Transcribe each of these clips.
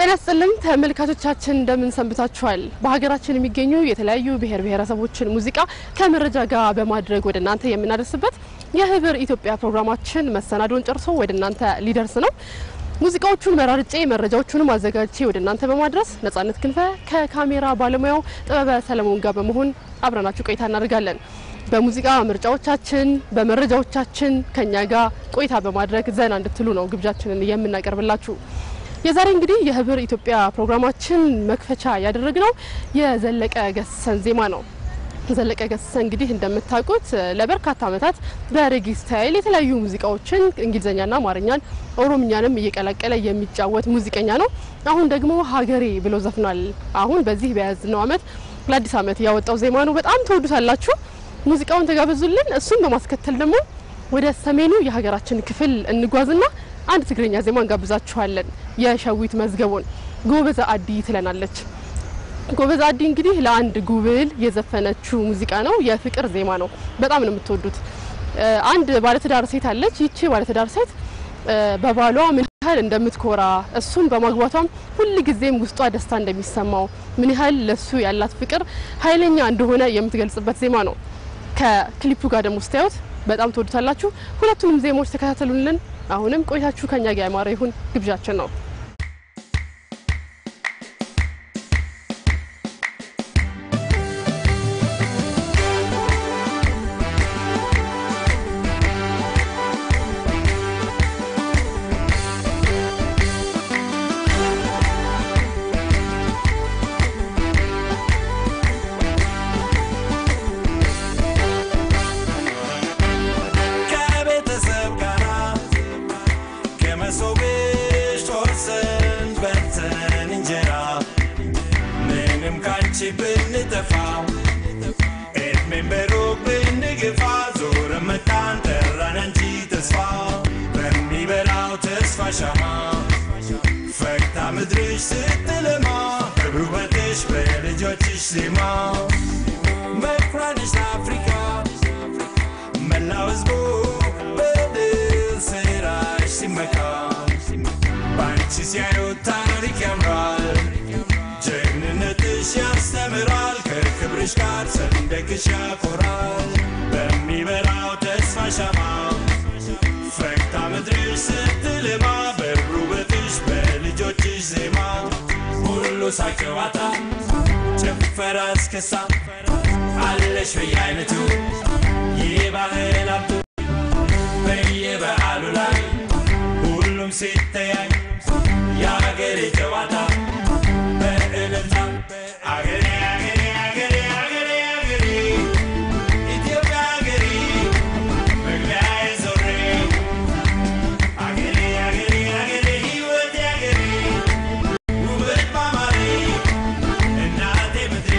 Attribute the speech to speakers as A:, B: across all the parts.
A: ጤና ይስጥልን ተመልካቾቻችን እንደምን ሰንብታችኋል? በሀገራችን የሚገኙ የተለያዩ ብሔር ብሔረሰቦችን ሙዚቃ ከመረጃ ጋር በማድረግ ወደ እናንተ የምናደርስበት የህብር ኢትዮጵያ ፕሮግራማችን መሰናዶን ጨርሶ ወደ እናንተ ሊደርስ ነው። ሙዚቃዎቹን መራርጬ መረጃዎቹንም አዘጋጅቼ ወደ እናንተ በማድረስ ነጻነት ክንፈ ከካሜራ ባለሙያው ጥበበ ሰለሞን ጋር በመሆን አብረናችሁ ቆይታ እናደርጋለን። በሙዚቃ ምርጫዎቻችን፣ በመረጃዎቻችን ከኛ ጋር ቆይታ በማድረግ ዘና እንድትሉ ነው ግብዣችንን የምናቀርብላችሁ። የዛሬ እንግዲህ የህብር ኢትዮጵያ ፕሮግራማችን መክፈቻ ያደረግነው የዘለቀ ገሰሰን ዜማ ነው። ዘለቀ ገሰሰ እንግዲህ እንደምታውቁት ለበርካታ ዓመታት በሬጌ ስታይል የተለያዩ ሙዚቃዎችን እንግሊዝኛና አማርኛን ኦሮምኛንም እየቀላቀለ የሚጫወት ሙዚቀኛ ነው። አሁን ደግሞ ሀገሬ ብሎ ዘፍኗል። አሁን በዚህ በያዝነው ዓመት ለአዲስ ዓመት ያወጣው ዜማ ነው። በጣም ተወዱታላችሁ። ሙዚቃውን ተጋበዙልን። እሱን በማስከተል ደግሞ ወደ ሰሜኑ የሀገራችን ክፍል እንጓዝና አንድ ትግርኛ ዜማ እንጋብዛችኋለን። የሸዊት መዝገቡን ጎበዛ አዲ ትለናለች። ጎበዝ አዲ እንግዲህ ለአንድ ጉብል የዘፈነችው ሙዚቃ ነው። የፍቅር ዜማ ነው። በጣም ነው የምትወዱት። አንድ ባለትዳር ሴት አለች። ይቺ ባለትዳር ሴት በባሏ ምን ያህል እንደምትኮራ እሱም በማግባቷም ሁል ጊዜም ውስጧ ደስታ እንደሚሰማው ምን ያህል ለሱ ያላት ፍቅር ኃይለኛ እንደሆነ የምትገልጽበት ዜማ ነው። ከክሊፑ ጋር ደግሞ ስታዩት በጣም ትወዱታላችሁ። ሁለቱንም ዜማዎች ተከታተሉልን። አሁንም ቆይታችሁ ከኛ ጋር ያማረ ይሁን ግብዣችን ነው።
B: ከቤተሰብ ጋራ ከመሶብሽ ቆርሰን በልተን እንጀራ ምንም ካንቺ ብንጠፋ እድሜን በሩቅ ብንግፋ ዞረ መጣን ጠራን አንቺ ተስፋ በሚበራው ተስፋ ሻማ ፈክታ ምድርሽ ስትለማ በውበትሽ በልጆችሽ ዜማ መኩሪያነሽ ለአፍሪካ መላው ህዝቡ በድል ስራሽ ሲመካ በአንቺ ሲያዩት ታሪክ ያምራል፣ ጀግንነትሽ ያስተምራል፣ ከክብርሽ ጋር ሰንደቅሽ ያኮራል። በሚበራው ተስፋ ሻማ ፈክታ ምድርሽ ስትልማ በውበትሽ በልጆችሽ ዜማ ሁሉ ሳቅ ጨዋታ ጭፈራ እስክሳ አለሽ በየአይነቱ የባህል ሀብቱ በየበዓሉ ላይ ሁሉም ሲተያይ የአገሬ ጨዋታ በእልልታ አገሬ አገሬ አገሬ አገሬ አገሬ ኢትዮጵያ አገሬ መግቢያዬ ዞሬ አገሬ አገሬ አገሬ ሕይወቴ አገሬ ውበት ማማሬ እናቴ ምድሬ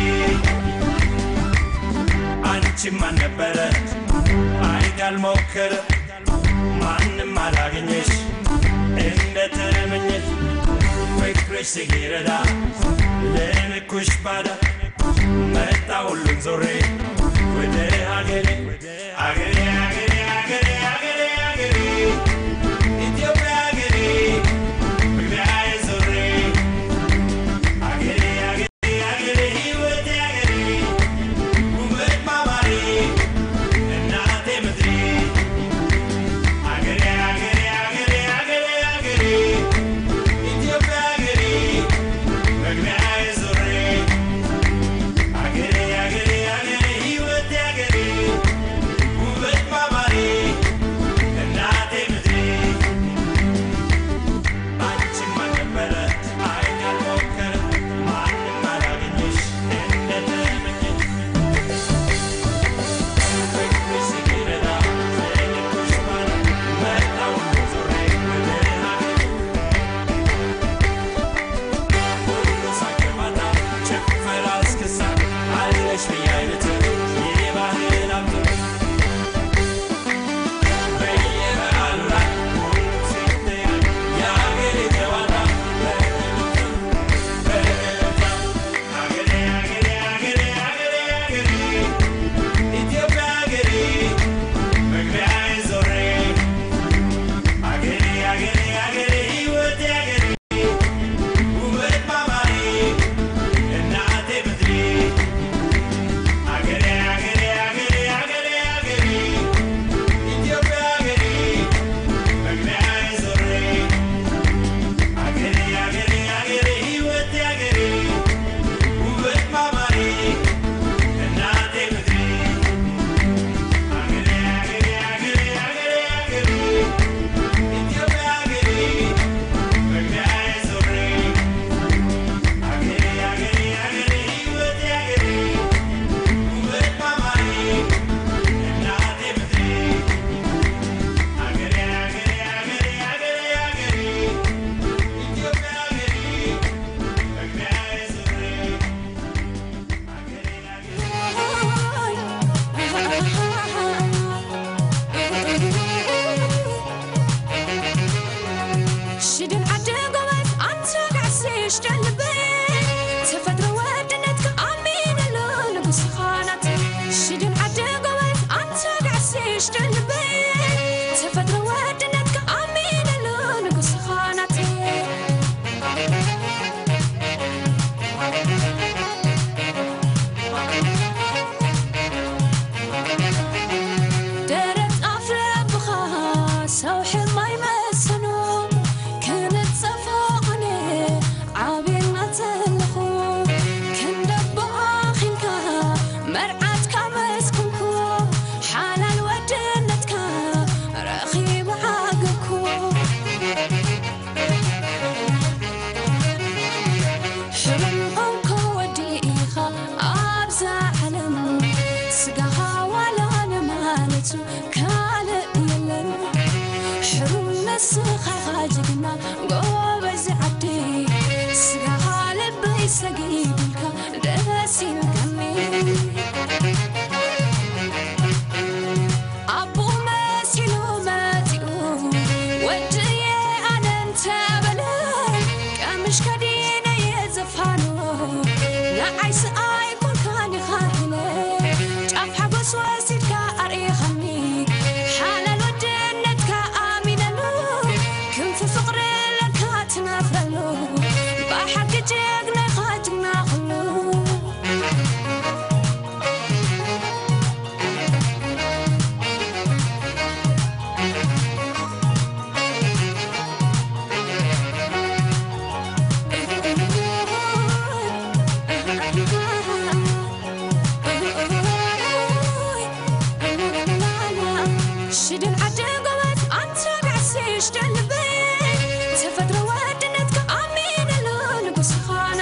B: አንቺም አልነበረ አይን ያልሞከረ ማንም አላገኘሽ እንደ ተመኘሽ ፍቅርሽ ሲረዳ ለንኩሽ ባዳ መጣ ሁሉን ዞሬ ወደ ሀገሬ አገሬ አገሬ አገሬ አገሬ አገሬ ኢትዮጵያ አገሬ መግቢያዬ ዞሬ አገሬ አገሬ አገሬ ሕይወቴ አገሬ ውበት ማማሬ እናቴ ምድሬ አገሬ አገሬ አገሬ አገሬ አገሬ ኢትዮጵያ አገሬ መግቢያዬ ዞሬ አገሬ አገሬ አገሬ ሕይወቴ አገሬ ውበት
C: ሽድን ዓዲ ጎበዝ አንተ ጋዕሲሽ ደልበ ተፈጥሮ ወድነትካ ኣሚነሉ ንጉስኻ ናት ሽድን ዓዲ ጎበዝ አንተ ጋዕሲሽ ደልበ ተፈጥሮ ወድነትካ ኣሚነሉ ንጉስኻ ናት ደረት ኣፍ ረብኻ ሰው ሕማይ መሰኑ ክንፀፎቕነ ዓብና ዘለኹ ክንደቦኣኺንካ መርዓትካ መስኩንኩ ሓላል ወድነትካ ረኺቡ ዓግብኩ ሕሩም ኮንኮ ወዲ ኢኻ ኣብዛ ዓለም ስጋኻ ዋላነ ማለቱ ካልእ የለን ሕሩም ነስኻ ኢኻ ጅግና ጎበዝ ዓዲ ስጋኻ ልበይ ሰጊድልካ ደስ ይብልከኒ ኣቦ መሲሉ መፂኡ ወድየ ኣነ እንተበለ ቀምሽ ከዲነየ ዘፋኖ ንዓይ ስኣይ ኮንካን ኢኻ ኢለ ጫፍ ሓጎስ ወሲድካ ኣርኢኻኒ ሓላል ወድነትካ ኣሚነሉ ክንፊ ፍቕሪ ለካ ትነፍረሉ ብሓቂ ጀግና ኢኻ ጅግና ኩሉ ሽድን ዓዲ ጎበዝ አንተ ጋዕሲሽ ደልበ ተፈጥሮ ወድነትካ ኣሚነሉ ንጉስኻ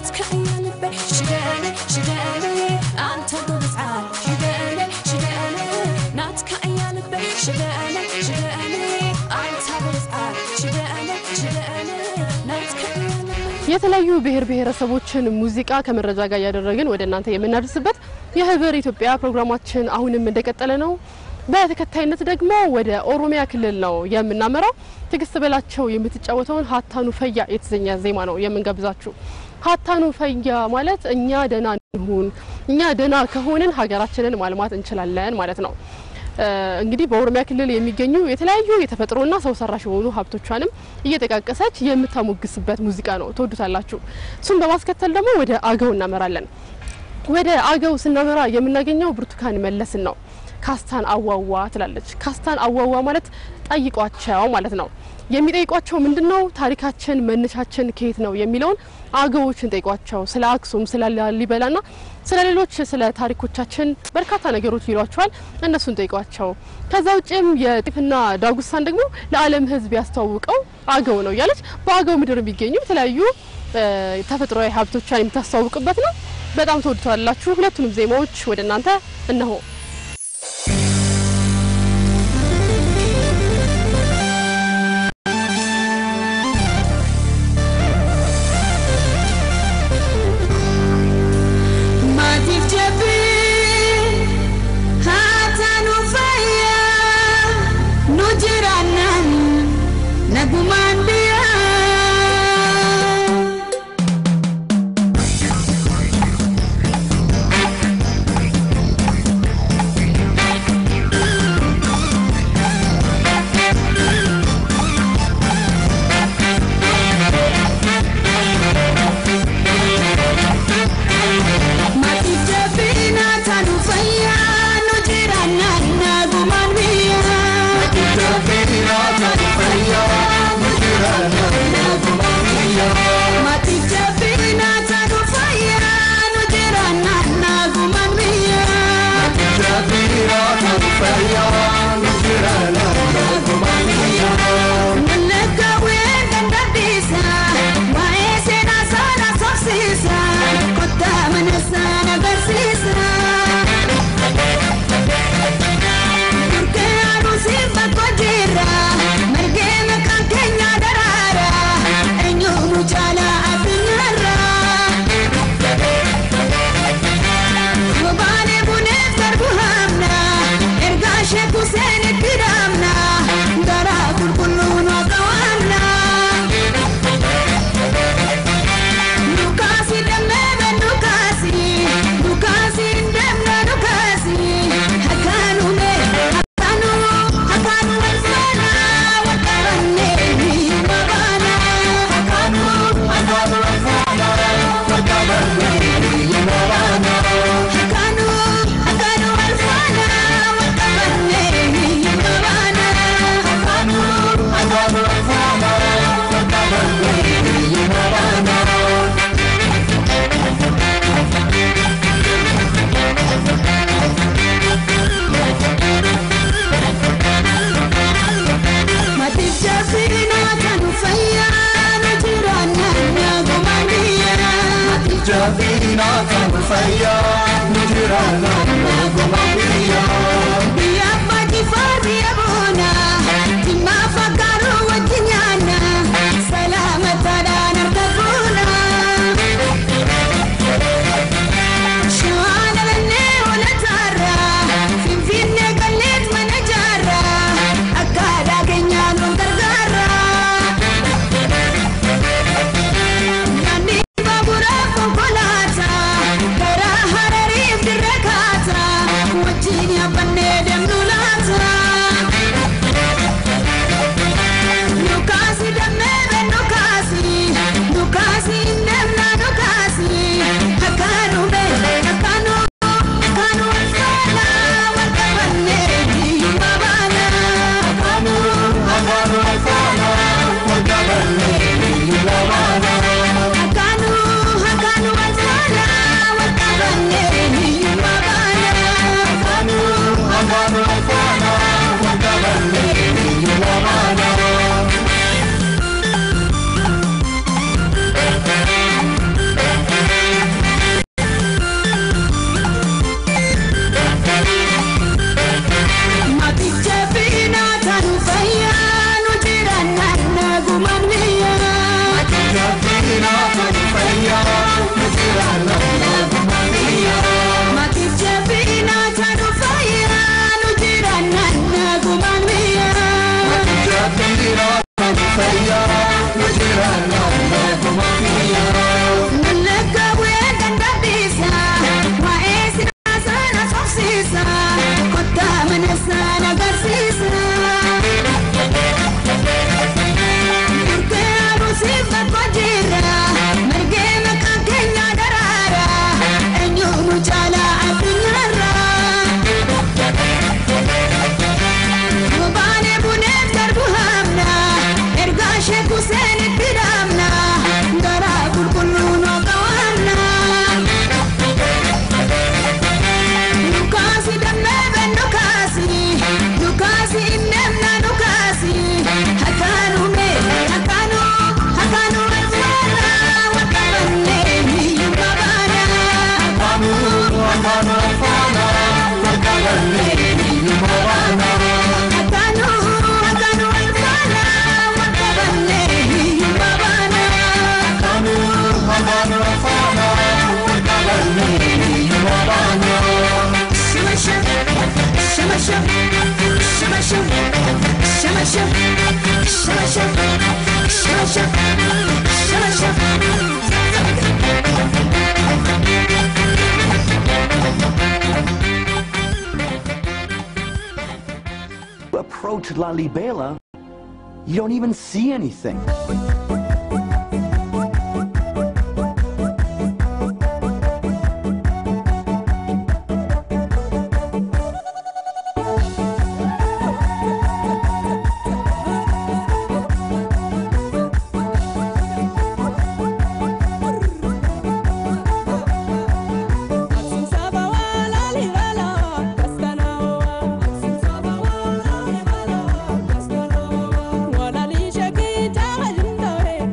C: ናትካ እያ ልበይ ሽደነ ሽደነ አንተ ጎበዝ ዓል ሽደነ ሽደነ ናትካ እያ ልበይ ሽደነ ሽደነ አንተ ጎበዝ ዓል ሽደነ ሽደነ ናትካ እያ ልበይ
A: የተለያዩ ብሔር ብሔረሰቦችን ሙዚቃ ከመረጃ ጋር እያደረግን ወደ እናንተ የምናደርስበት የህብር ኢትዮጵያ ፕሮግራማችን አሁንም እንደቀጠለ ነው። በተከታይነት ደግሞ ወደ ኦሮሚያ ክልል ነው የምናመራው። ትዕግስት በላቸው የምትጫወተውን ሀታኑ ፈያ የተሰኘ ዜማ ነው የምንጋብዛችሁ። ሀታኑ ፈያ ማለት እኛ ደህና እንሁን፣ እኛ ደህና ከሆንን ሀገራችንን ማልማት እንችላለን ማለት ነው። እንግዲህ በኦሮሚያ ክልል የሚገኙ የተለያዩ የተፈጥሮና ሰው ሰራሽ የሆኑ ሀብቶቿንም እየጠቃቀሰች የምታሞግስበት ሙዚቃ ነው። ትወዱታላችሁ። እሱም በማስከተል ደግሞ ወደ አገው እናመራለን። ወደ አገው ስናመራ የምናገኘው ብርቱካን መለስን ነው። ካስታን አዋዋ ትላለች። ካስታን አዋዋ ማለት ጠይቋቸው ማለት ነው። የሚጠይቋቸው ምንድን ነው? ታሪካችን መነሻችን ከየት ነው የሚለውን አገዎችን ጠይቋቸው። ስለ አክሱም፣ ስለ ላሊበላና ስለ ሌሎች ስለ ታሪኮቻችን በርካታ ነገሮች ይሏቸዋል። እነሱን ጠይቋቸው። ከዛ ውጭም የጤፍና ዳጉሳን ደግሞ ለዓለም ሕዝብ ያስተዋውቀው አገው ነው እያለች በአገው ምድር የሚገኙ የተለያዩ ተፈጥሯዊ ሀብቶቿን የምታስተዋውቅበት ነው። በጣም ተወድተዋላችሁ። ሁለቱንም ዜማዎች ወደ እናንተ እነሆ።
C: Maatiif jabbii haataa nu fayyaa nu jiraannan nagumaan biyyaa. Maatiif jabbii haataa nu fayyaa nu jiraannan nagumaan biyyaa. Maatiif jabbii haataa nu fayyaa nu jiraannan nagumaan biyyaa. Nalaka ween dandabisa, waa'ee seenaa sana sobsiisa, kottaa mana sana barsiisa. Durkee aduusiif bakka jira, margee maqaan keenya daraara, eenyuunu caalaa addunyaarra. Gobaanee buneef garbu hamna, ergaa sheeku seenitti dhaabna, garaa qulqulluun waaqa waamna. Lukaasi damee ben lukaasi, lukaasi ndemna lukaasi, hakaanu mee hakaanu hakaanu walfaana wakaanne ni mabaana. Hakaanu hakaanu walfaana wakaanne ni mabaana. Hakaanu hakaanu walfaana wakaanne ni mabaana. Hakaanu hakaanu walfaana wakaanne ni mabaana. Maatiif jabbii naataa nu fayyaa nu jiraannan nagumaan biyyaa. Maatiif biyya abbaa kifaa biyya boona dhimmaa fakkaaruu wajji nyaanna salaamataadhaan harka fuuna. Shawaa dhabannee hoolataarra finfinnee qalleet mana jaarra akkaataa keenyaan wal gargaarra. Nyaanni baaburaa konkolaataa karaa harariif dirra kaata.
D: approach Lalibela, you don't even see anything.
E: Wala li shaki ta hajin dore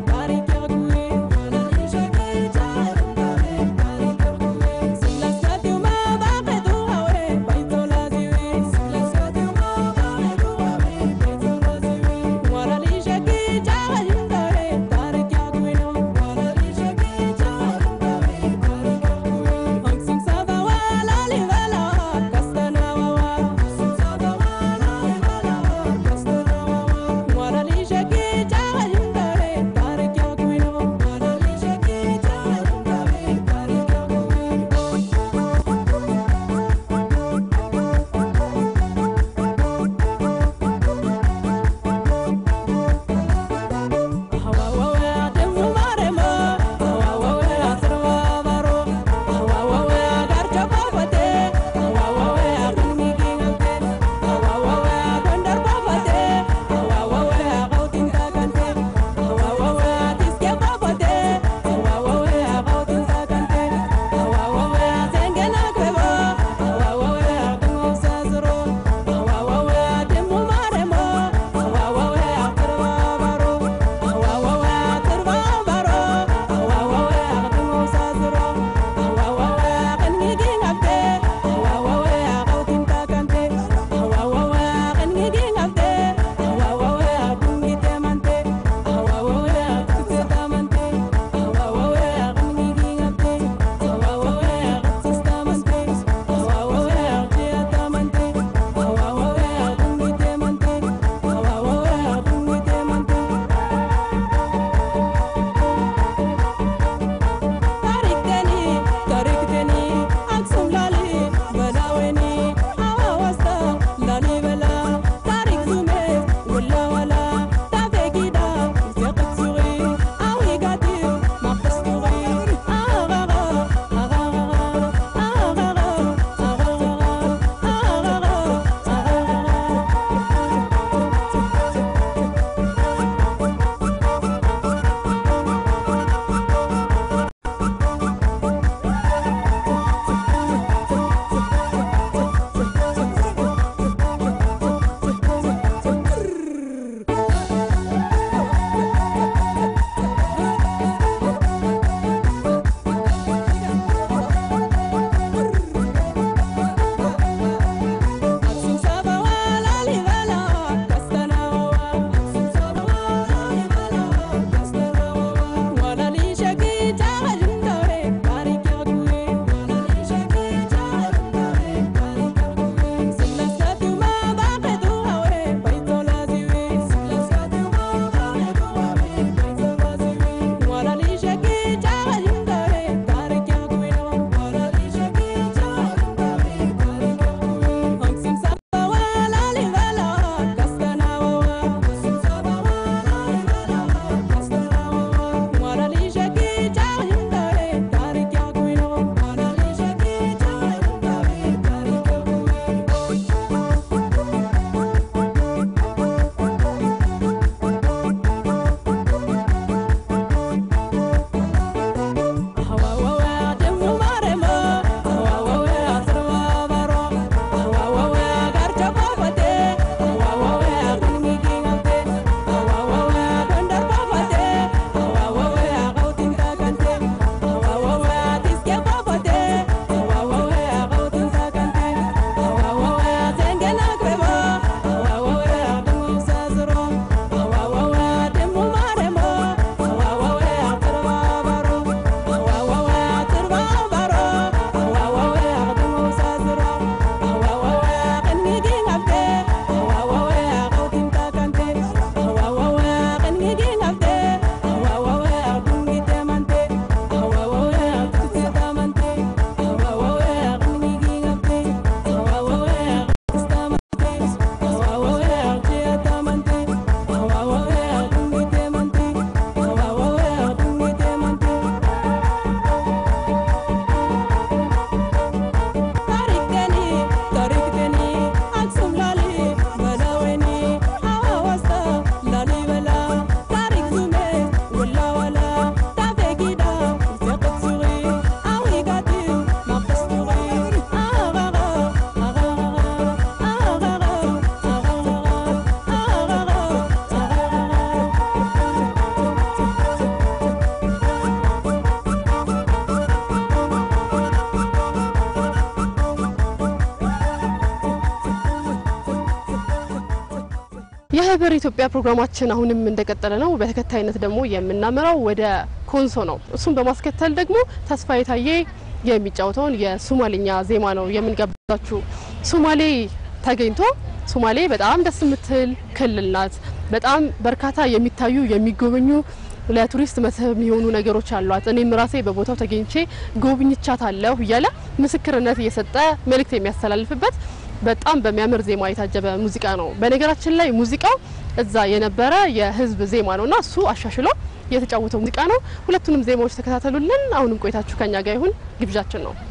A: የህብር ኢትዮጵያ ፕሮግራማችን አሁንም እንደቀጠለ ነው። በተከታይነት ደግሞ የምናመራው ወደ ኮንሶ ነው። እሱም በማስከተል ደግሞ ተስፋዬ ታዬ የሚጫወተውን የሱማሌኛ ዜማ ነው የምንጋብዛችሁ። ሱማሌ ተገኝቶ ሱማሌ በጣም ደስ የምትል ክልል ናት። በጣም በርካታ የሚታዩ የሚጎበኙ ለቱሪስት መስህብ የሚሆኑ ነገሮች አሏት። እኔም ራሴ በቦታው ተገኝቼ ጎብኝቻታለሁ እያለ ምስክርነት እየሰጠ መልእክት የሚያስተላልፍበት በጣም በሚያምር ዜማ የታጀበ ሙዚቃ ነው። በነገራችን ላይ ሙዚቃው እዛ የነበረ የህዝብ ዜማ ነውና እሱ አሻሽሎ የተጫወተው ሙዚቃ ነው። ሁለቱንም ዜማዎች ተከታተሉልን። አሁንም ቆይታችሁ ከኛ ጋር ይሁን ግብዣችን ነው።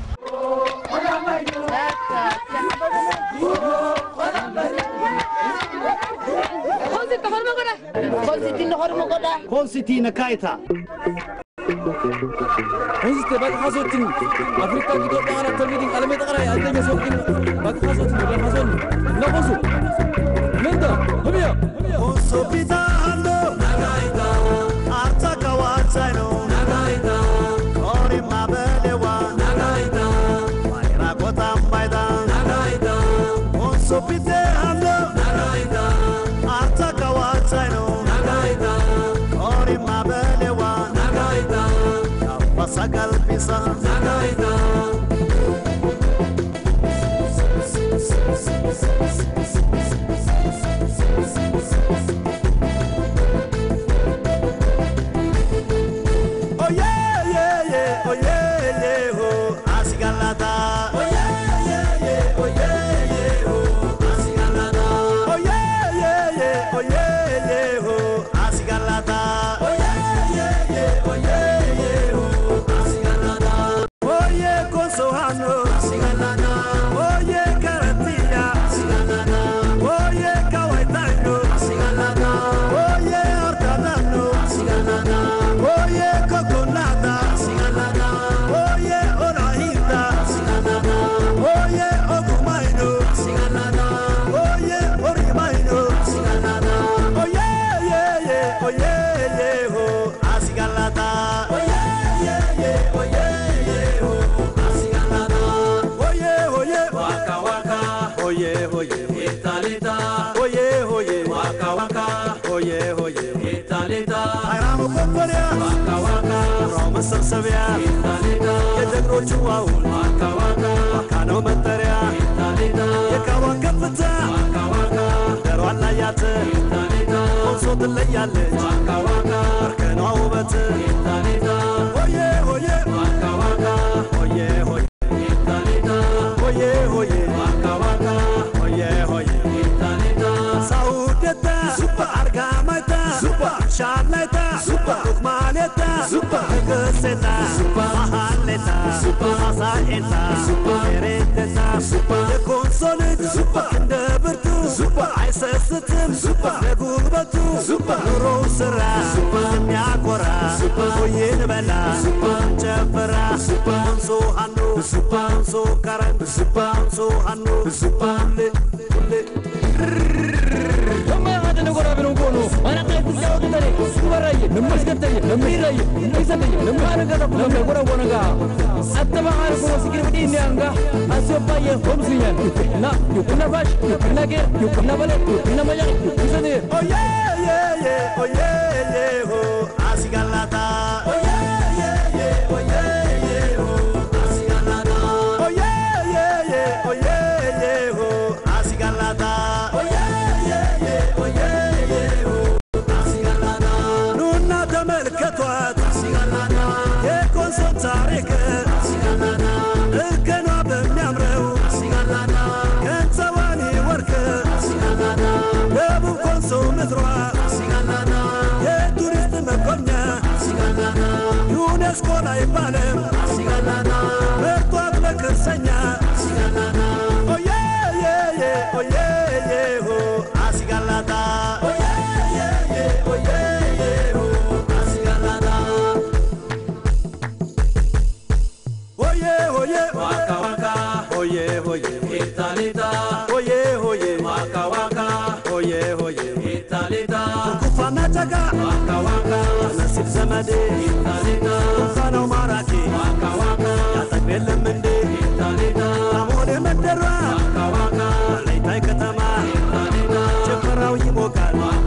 E: ኮንሲቲነ ካይታ
F: Konsitte bakka hasootin Afrikaa Itoophiyaa kana tolmiidin qalamee xaqaraa addanya sookin bakka hasootin bakka hasoonni na qosu menta hamiya
E: ኮንሶፒታ አንዶ አርታ ከዋቻይ ነው ኦሪማ በሌዋ ዋይራ ቆታም ባይዳ ኮንሶፒቴ አንዶ አርታ ከዋቻይ ነው ኦሪማ በሌዋ አባሳ ቀልቢሳ Oye, ye, ye, oye, ye, ho, asigalata. Oye, ye, ye, oye, ye, ho, asigalata. Oye, ye, ye, oye, ye, ho, asigalata. Oye, ye, ye, oye, ye, ho, asigalata. Oye, consohano, asigalata. Oye, carantilla, asigalata. Oye, kawaitano, asigalata. Oye, hortanano, asigalata. Oye, coconata, asigalata. Oye, orahita, asigalata. Oye, ogumaino, asigalata. Oye, orimaino, asigalata. Oye, ye, ye, oye, ye, ho, asigalata. Oye, ye, ye, oye, ye, ho, asigalata. Oye, oye, waka waka. Oye, oye, italita. Oye, oye, waka waka. Oye, oye, italita. አይራሙ ኮኮሪያ ዋካ ዋካ ራው መሰብሰቢያ ኢታሊታ የጀግኖቹ አውል ዋካ ዋካ ዋካ ነው መጠሪያ ኢታሊታ የካዋን ከፍታ ዋካ ዋካ ደሯን ላያት ኢታሊታ ኮንሶ ትለያለች ዋካ ዋካ እርከኗ ውበት ኢታሊታ ሆዬ ሆዬ ዋካ ዋካ ሆዬ ሆዬ ኢታሊታ ሆዬ ሆዬ ዋካ ዋካ ሆዬ ሆዬ ኢታሊታ ሳውደታ ሱባ አርጋማይታ ሱባ ሻላይታ ሱባ ዱክማሌታ ሱባ ህግሴታ ሱባ መሃሌታ ሱባ አሳኤታ ሱባ ሬቴታ ሱባ የኮንሶ ልጅ ሱባ እንደ ብርቱ ሱባ አይሰስትም ሱባ ለጉልበቱ ሱባ ኑሮው ስራ ሱባ የሚያኮራ ሱባ ሆይን በላ ሱባ ጨፈራ ሱባ እንሶ ሀኑ ሱባ እንሶ ከረን ሱባ እንሶ ሀኑ ሱባ ሁሌ ሁሌ
F: Amma hada na gora binon kono ana kai ku jawo tare ku baraye nan maskatare nan miraye nan sanaye nan mara ga nan mai gora gona ga attaba har ko sikir bidi ne anga aso paye homsu yan na yukuna bash yukuna ge yukuna bale yukuna maya yukuna ne
E: Oye, ye, ye, oye, ye, ho, asigalata. Oye, ye, ye, oye, ye, ho, asigalata. Oye, ye, ye, oye, ye, ho, asigalata. Oye, ye, ye, oye, ye, ho, asigalata. ኑና ተመልከቷት asigalata. የኮንሶን ታሪክ asigalata. እርከኗ በሚያምረው asigalata. ገንዘቧን ወርቅ asigalata. ደቡብ ኮንሶ ምድሯ ሲጋናና የቱሪስት መጎብኛ ሲጋናና ዩኔስኮ ላይ ባለም ሲጋናና መርቷት በክርሰኛ ሲጋናና ኦዬ ዬ ዬ ኦዬ ዬ ሆ አሲጋላታ ኦዬ ዬ ዬ ኦዬ ዬ ሆ አሲጋላታ ኦዬ ሆዬ ዋካ ዋካ ሆዬ ሆዬ ኢታሊታ ሆዬ ሆዬ ዋካ ዋካ ሆዬ ሆዬ ኢታሊታ ኩፋና ጨጋ ዋካ ዋካ ነሲብ ዘመዴ ኢታሊታ ኩፋናው ማራኪ ዋካ ዋካ ያጠግብ የለም እንዴ ኢታሊታ አሞሌ መንደሯ ዋካ ዋካ ለይታይ ከተማ ጭፈራው ይሞቃል ዋካ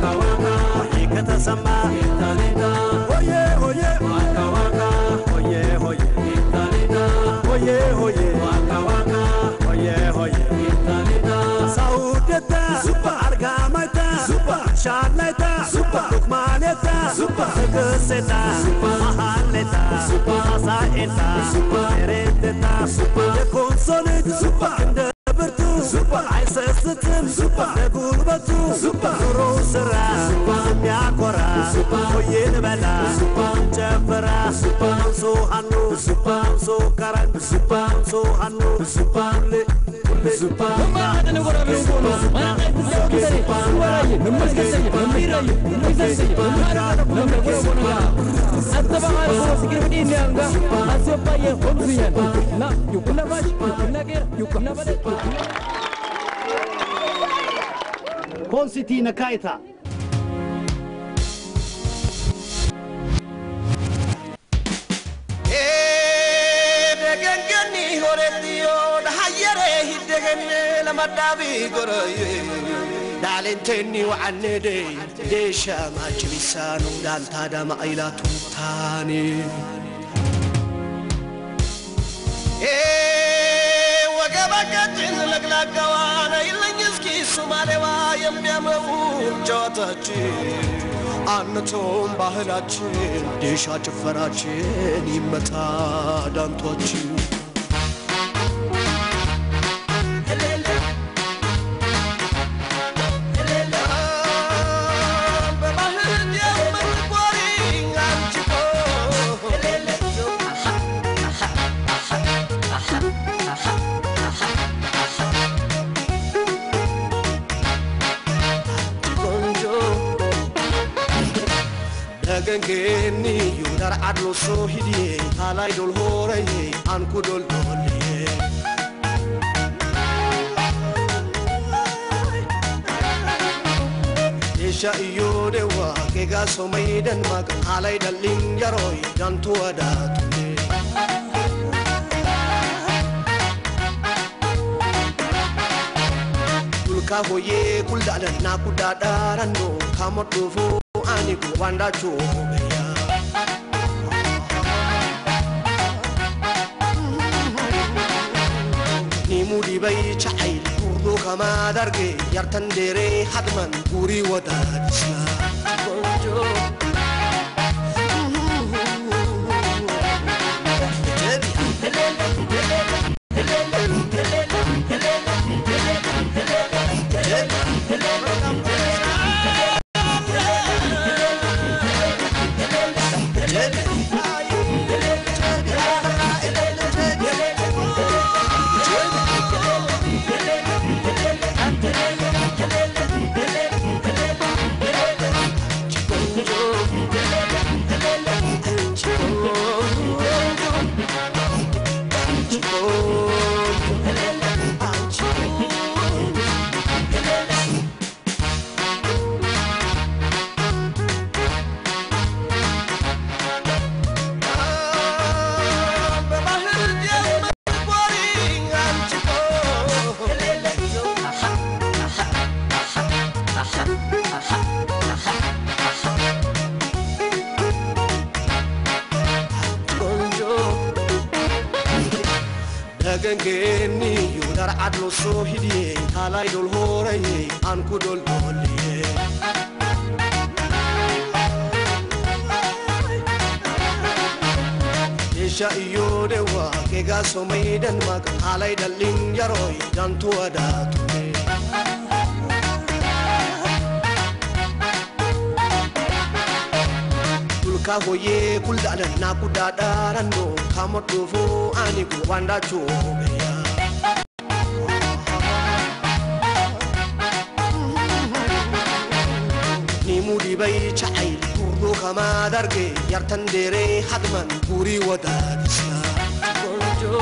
E: hoye hoye waka waka hoye hoye italita saudeta super argamata super shaleta super lukmaneta super geseta super mahaleta super saeta super ereteta super የኮንሶልት super እንደ ብርቱ super አይሰስትም super ለጉልበቱ super ኑሮ ስራ super የሚያኮራ super ሆዬን በላ super ጨፍራ super አንሶ ሀኑ super አንሶ ከረን super አንሶ ሀኑ super ሁሌ ሁሌ super
G: Konsiti Nakaita.
H: degengeni horettiyo dhahayyere hiddegenne lamadhaabi goroye dhaalentenni wa'annede deesha maachilisaanu dhaaltaadama aylaatu taane ወገበቀችን ለግላጋዋን አይለኝ እስኪ ሱማሌዋ የሚያምረው ጨዋታችን አንቶም ባህላችን ዴሻ ጭፈራችን ይመታ ዳንቷችን በባህል የምትኮሪ አንቺ ቆንጆ ደገንጌኒ ዩዳር አድሎሶ ሂድዬ ታላይ ዶል ሆረዬ አንኩ ዶል ዶልዬ Isha iyo dewa kega somai dan mak alai dalin yaroi dan tua da tune Kulka hoye kuldadan na kudadaran no kamot dufu ani ku wanda chu ya ni mudi bai chai kurdo kama darge yartan dere hadman guri wada disna bonjo dagangeenni yuudar adlo soo hidhiye taalay dol hooraye anku dol doolliye Isha iyo dewa kega somai dan mak alai dalin yaroi dan tua da tune Kulka hoye kuldadan na kudadaran no kamot dufu ani ku wanda chume ya ni mudi bai chai kurdo kama darge yartan dere hadman puri wada disna bonjo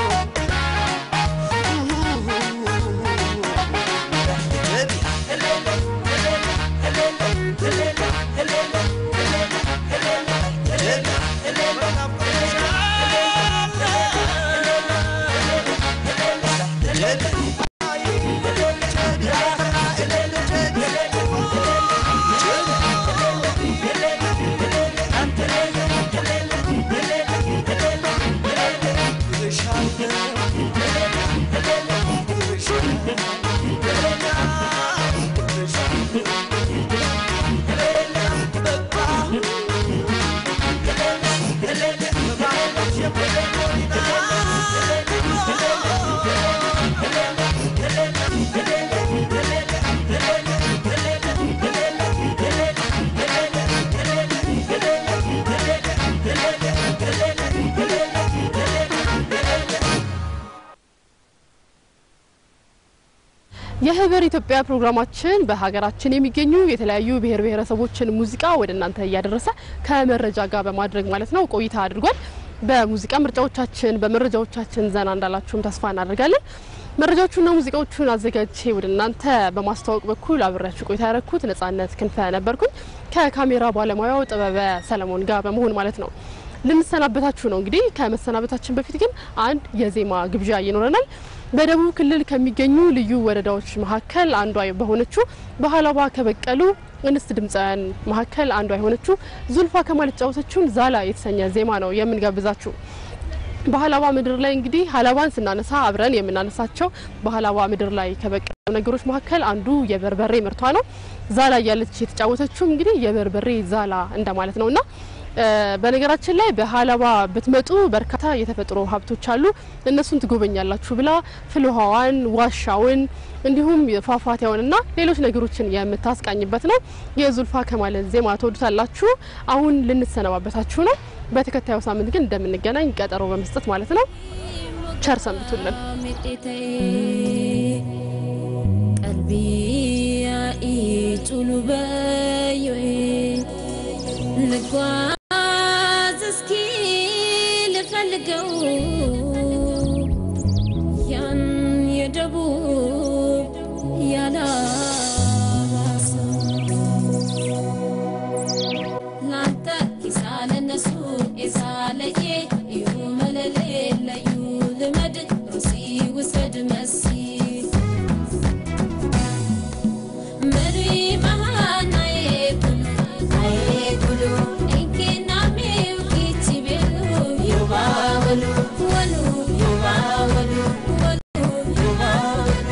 A: የህብር ኢትዮጵያ ፕሮግራማችን በሀገራችን የሚገኙ የተለያዩ ብሔር ብሔረሰቦችን ሙዚቃ ወደ እናንተ እያደረሰ ከመረጃ ጋር በማድረግ ማለት ነው ቆይታ አድርጓል። በሙዚቃ ምርጫዎቻችን፣ በመረጃዎቻችን ዘና እንዳላችሁም ተስፋ እናደርጋለን። መረጃዎቹና ሙዚቃዎቹን አዘጋጅቼ ወደ እናንተ በማስተዋወቅ በኩል አብሬያችሁ ቆይታ ያረኩት ነጻነት ክንፈ ነበርኩኝ ከካሜራ ባለሙያው ጥበበ ሰለሞን ጋር በመሆን ማለት ነው። ልንሰናበታችሁ ነው እንግዲህ። ከመሰናበታችን በፊት ግን አንድ የዜማ ግብዣ ይኖረናል። በደቡብ ክልል ከሚገኙ ልዩ ወረዳዎች መካከል አንዷ በሆነችው በሀላባ ከበቀሉ እንስት ድምፃውያን መካከል አንዷ የሆነችው ዙልፋ ከማል የተጫወተችውን ዛላ የተሰኘ ዜማ ነው የምንጋብዛችሁ። በሀላባ ምድር ላይ እንግዲህ ሀላባን ስናነሳ አብረን የምናነሳቸው በሀላባ ምድር ላይ ከበቀሉ ነገሮች መካከል አንዱ የበርበሬ ምርቷ ነው። ዛላ እያለች የተጫወተችው እንግዲህ የበርበሬ ዛላ እንደማለት ነውና በነገራችን ላይ በሀላባ ብትመጡ በርካታ የተፈጥሮ ሀብቶች አሉ። እነሱን ትጎበኛላችሁ ብላ ፍልውሃዋን፣ ዋሻውን እንዲሁም ፏፏቴውንና ሌሎች ነገሮችን የምታስቃኝበት ነው። የዙልፋ ከማልን ዜማ ትወዱታላችሁ። አሁን ልንሰነባበታችሁ ነው። በተከታዩ ሳምንት ግን እንደምንገናኝ ቀጠሮ በመስጠት ማለት ነው። ቸር ሰንብቱልን።
C: ቀልቢ ኢጡሉ በዮኤ ልጓዝ እስኪ ልፈልገው ያን የደቡብ ያላሰው ላንተ ኪሳለ ነሱ የሳለዬ እዩ መለሌ ለዩ ልመድ ሩሲ ውሰድ መሲ መሪ መሃናዬ ኩሉ አዬ ኩሉ እንኬና ሜው ኪቺ ቤሉ ዩባ ወሉ ወሉ ዩባ ወሉ ወሉ ዩባ ወሉ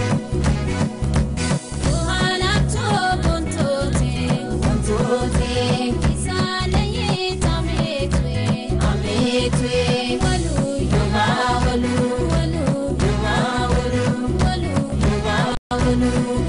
C: ውሃናቶ ቦንቶቴ ቦንቶቴ ኪሳለዬ ታሜቱዌ አሜቱዌ ወሉ ዩባ ወሉ ወሉ ዩባ ወሉ ወሉ ዩባ ወሉ